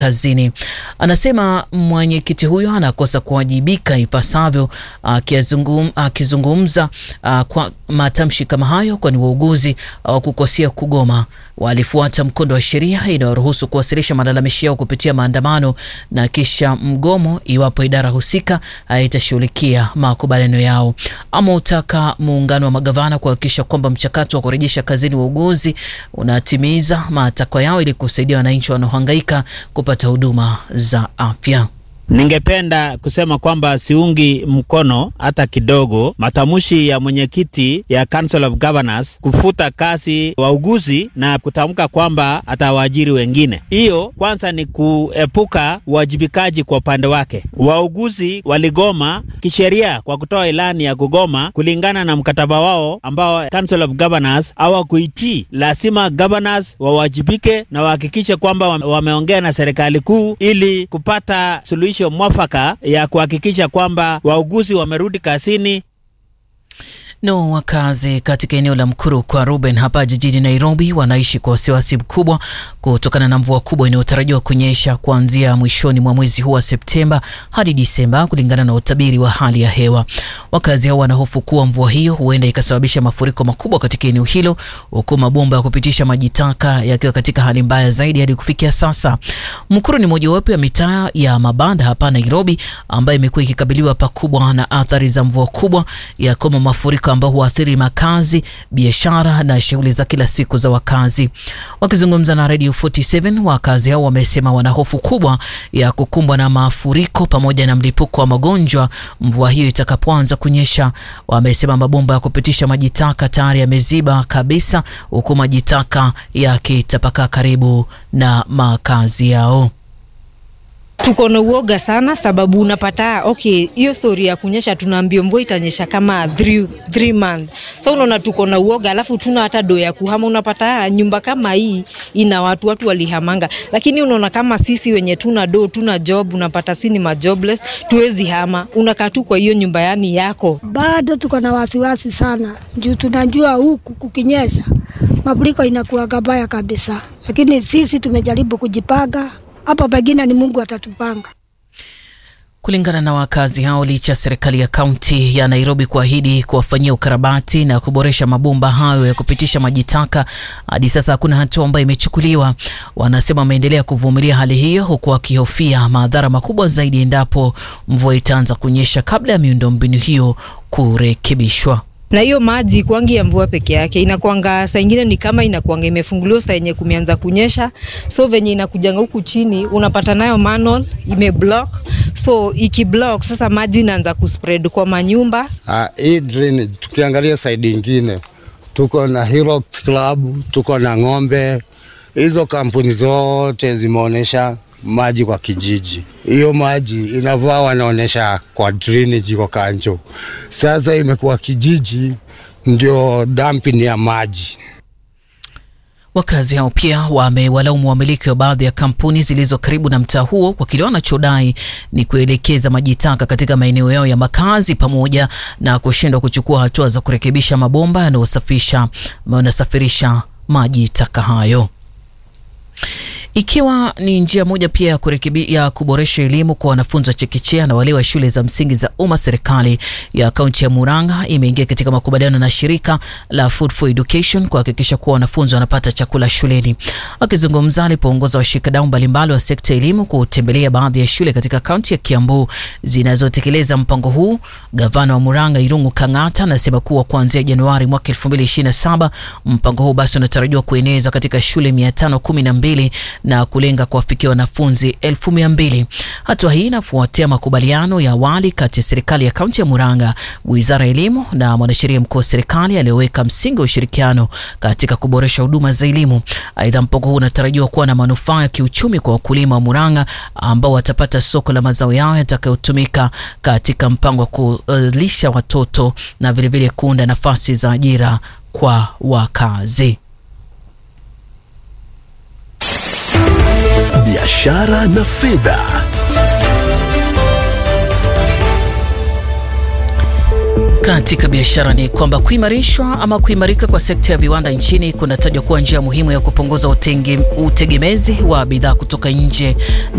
kazini. Anasema mwenyekiti huyo anakosa kuwajibika ipasavyo, akizungumza kwa matamshi kama hayo, kwani wauguzi hawakukosea kugoma, walifuata mkondo wa sheria inayoruhusu kuwasilisha malalamishi yao kupitia maandamano na kisha mgomo iwapo idara husika haitashughulikia makubaliano yao. Ama utaka muungano wa magavana kuhakikisha kwamba mchakato wa kurejesha kazini wauguzi unatimiza matakwa yao ili kusaidia wananchi wanaohangaika kupata huduma za afya. Ningependa kusema kwamba siungi mkono hata kidogo matamshi ya mwenyekiti ya Council of Governors kufuta kazi wauguzi na kutamka kwamba atawaajiri wengine. Hiyo kwanza ni kuepuka uwajibikaji kwa upande wake. Wauguzi waligoma kisheria kwa kutoa ilani ya kugoma kulingana na mkataba wao ambao Council of Governors hawakuitii. Lazima governors wawajibike na wahakikishe kwamba wameongea na serikali kuu ili kupata suluhisho mwafaka ya kuhakikisha kwamba wauguzi wamerudi kazini. No, wakazi katika eneo la Mkuru kwa Ruben hapa jijini Nairobi wanaishi kwa wasiwasi mkubwa kutokana na mvua kubwa inayotarajiwa kunyesha kuanzia mwishoni mwa mwezi huu wa Septemba hadi Disemba, kulingana na utabiri wa hali ya hewa. Wakazi hao wanahofu kuwa mvua hiyo huenda ikasababisha mafuriko makubwa katika eneo hilo, huku mabomba ya kupitisha maji taka yakiwa katika hali mbaya zaidi hadi kufikia sasa. Mkuru ni mojawapo ya mitaa ya mabanda hapa Nairobi ambayo imekuwa ikikabiliwa pakubwa na athari za mvua kubwa ya kama mafuriko ambao huathiri makazi, biashara na shughuli za kila siku za wakazi. Wakizungumza na Radio 47, wakazi hao wamesema wana hofu kubwa ya kukumbwa na mafuriko pamoja na mlipuko wa magonjwa mvua hiyo itakapoanza kunyesha. Wamesema mabomba ya kupitisha maji taka tayari yameziba kabisa, huku maji taka yakitapakaa karibu na makazi yao. Tuko na uoga sana sababu unapata okay, hiyo story ya kunyesha tunaambia mvua itanyesha kama 3 3 months. So unaona tuko na uoga, alafu tuna hata do ya kuhama. Unapata nyumba kama hii ina watu watu walihamanga, lakini unaona kama sisi wenye tuna do tuna job, unapata si ni majobless, tuwezi hama, unakaa tu kwa hiyo nyumba yani yako. Bado tuko na wasiwasi sana juu tunajua huku kukinyesha mafuriko inakuwa gabaya kabisa, lakini sisi tumejaribu kujipanga hapo pengine ni Mungu atatupanga. Kulingana na wakazi hao, licha ya serikali ya kaunti ya Nairobi kuahidi kuwafanyia ukarabati na kuboresha mabomba hayo ya kupitisha maji taka, hadi sasa hakuna hatua ambayo imechukuliwa. Wanasema wameendelea kuvumilia hali hiyo, huku wakihofia madhara makubwa zaidi endapo mvua itaanza kunyesha kabla ya miundombinu hiyo kurekebishwa na hiyo maji kwangi ya mvua peke yake inakwanga saa ingine ni kama inakwanga imefunguliwa saa yenye kumeanza kunyesha, so venye inakujanga huku chini unapata nayo manhole imeblock, so ikiblock sasa maji inaanza kuspread kwa manyumba. Uh, hii drainage tukiangalia side ingine tuko na Hero Club, tuko na ng'ombe. Hizo kampuni zote zimeonyesha maji kwa kijiji. Hiyo maji inavaa wanaonyesha kwa drainage kwa Kanjo. Sasa imekuwa kijiji ndio dumping ya maji. Wakazi hao pia wamewalaumu wamiliki wa baadhi ya kampuni zilizo karibu na mtaa huo kwa kile wanachodai ni kuelekeza maji taka katika maeneo yao ya makazi pamoja na kushindwa kuchukua hatua za kurekebisha mabomba yanayosafisha yanasafirisha maji taka hayo ikiwa ni njia moja pia ya kurekebi, ya kuboresha elimu kwa wanafunzi wa chekechea na wale wa shule za msingi za umma. Serikali ya kaunti ya Murang'a imeingia katika makubaliano na shirika la Food for Education kuhakikisha kuwa wanafunzi wanapata chakula shuleni. Akizungumza alipoongoza washikadau mbalimbali wa sekta ya elimu kutembelea baadhi ya shule katika kaunti ya Kiambu zinazotekeleza mpango huu, gavana wa Murang'a Irungu Kang'ata anasema kuwa kuanzia Januari mwaka 2027 mpango huu basi unatarajiwa kueneza katika shule 512 na kulenga kuwafikia wanafunzi elfu mia mbili. Hatua hii inafuatia makubaliano ya awali kati ya serikali ya kaunti ya Murang'a, wizara ya elimu na mwanasheria mkuu wa serikali aliyoweka msingi wa ushirikiano katika kuboresha huduma za elimu. Aidha, mpango huu unatarajiwa kuwa na manufaa ya kiuchumi kwa wakulima wa Murang'a ambao watapata soko la mazao yao yatakayotumika katika mpango wa kulisha watoto na vilevile kuunda nafasi za ajira kwa wakazi. Biashara na fedha. Katika biashara ni kwamba kuimarishwa ama kuimarika kwa sekta ya viwanda nchini kunatajwa kuwa njia muhimu ya kupunguza utenge, utegemezi wa bidhaa kutoka nje